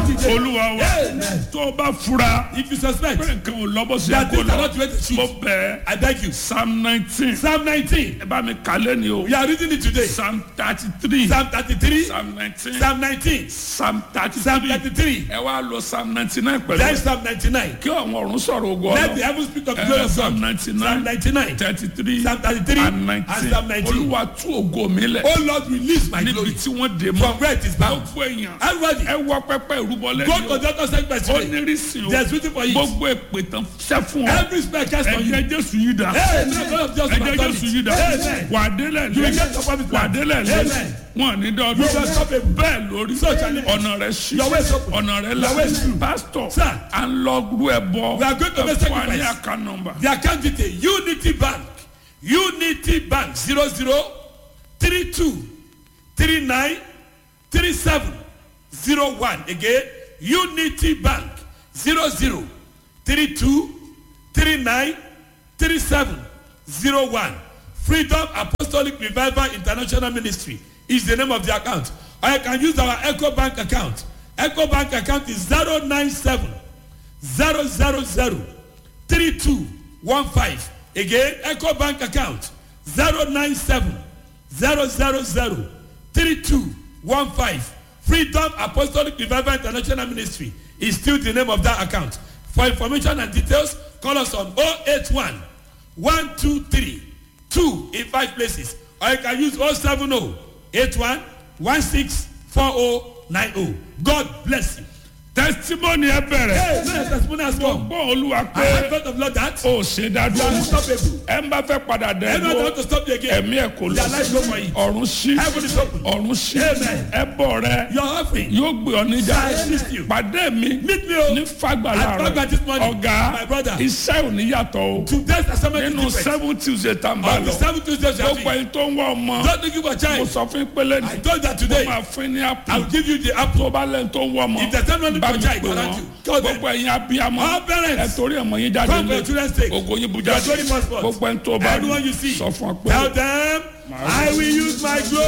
dìde. olúwa wa Amen. tó o bá fura if you suspect pé nǹkan ò lọ bó ṣe that kó things are lọ not the way they mo should bẹ̀ I beg you psalm nineteen psalm nineteen ẹ bá mi kálẹ̀ ni o we are reading it today psalm thirty three psalm thirty-three psalm nineteen psalm nineteen psalm thirty psalm three thirty-three ẹ wá lọ psalm ninety nine pẹ̀lú then ẹ̀. psalm ninety-nine kí àwọn ọ̀run sọ̀rọ̀ ogun let the ọ̀nà heavens speak of the glory ẹ of psalm God ninety psalm nine ninety-nine thirty three psalm thirty-three and and nineteen psalm nineteen olúwa tú ògo mi lẹ̀ oh Lord release my níbi glory tí wọ́n dé from mọ́ where it is bound gbogbo èèyàn everybody ẹ wọ pẹpẹ ìrúbọ go lẹ́yìn to o the other side by ó today nírísìn o there is waiting for you gbogbo èpè tán ṣẹ́ fún ọ every spell cast on you ẹ̀jẹ̀ jésù yìí dá hey no God of just ẹ̀jẹ̀ jésù yìí dá amen wà á délẹ̀ you will lé get your promised wà á land délẹ̀ lé amen wọn ní you will dọ́dún stop it bẹ́ẹ̀ lórí So shall it be. ọ̀nà rẹ̀ ṣí Your way is open. ọ̀nà rẹ̀ là Your way is true. pásítọ̀ Sir. à ń lọ rú ẹ bọ We are going to make ẹ fún wa ní sacrifice. àká nọmba the account detail unity bank unity bank zero zero three two three nine three seven zero one again unity bank zero zero three two three nine three seven zero one freedom apostolic revival international ministry is the name of the account or you can use our eco bank account eco bank account is zero nine seven zero zero zero three two one five again eco bank account zero nine seven zero zero zero three two one five freedom apostolic revival international ministry is still the name of that account for information and details call us on oh eight one one two three two in five places or you can use oh seven oh eight one one six four oh nine oh god bless you. testimony ẹ bẹ̀rẹ̀ hey may your testimony has come. gbọ́ olúwa I pé have heard of Lord that ó ṣe you dájú are unstoppable. ẹ ń bá fẹ́ padà dẹ́ Everyone dúró want to stop you again. ẹ̀mí ẹ̀ kò lọ Their life go for it. ọ̀run sí Heaven is open. ọ̀run sí Amen. ẹbọ rẹ Your offering. yóò gbé ọ níjà I assist you. pàdé mi Meet me o. ní fagbala At Fagba this rẹ morning. ọ̀gá My brother. iṣẹ́ ò ní yàtọ̀ o Today's assignment nínú is different. seven tuesday tá n bá On the lọ seven Tuesdays you gbogbo have ẹni tó ń wá ọmọ Don't looking for mo child. sọ fún pélé I ní told that mo today. máa fún ní I apple will give you the apple. tó bá lẹ́nu tó ń wá ọmọ If there's anyone bá for mi child pè around wọ́n you, call them. gbogbo ẹ̀yin abiyamọ All ẹ parents. torí ẹ̀mọ yín jáde Come for lé your children's sake. ògo yín bu You are jáde doing passport. gbogbo ẹni tó bá Everyone you rí see. sọ fún ọ pé Tell them I will use my glory.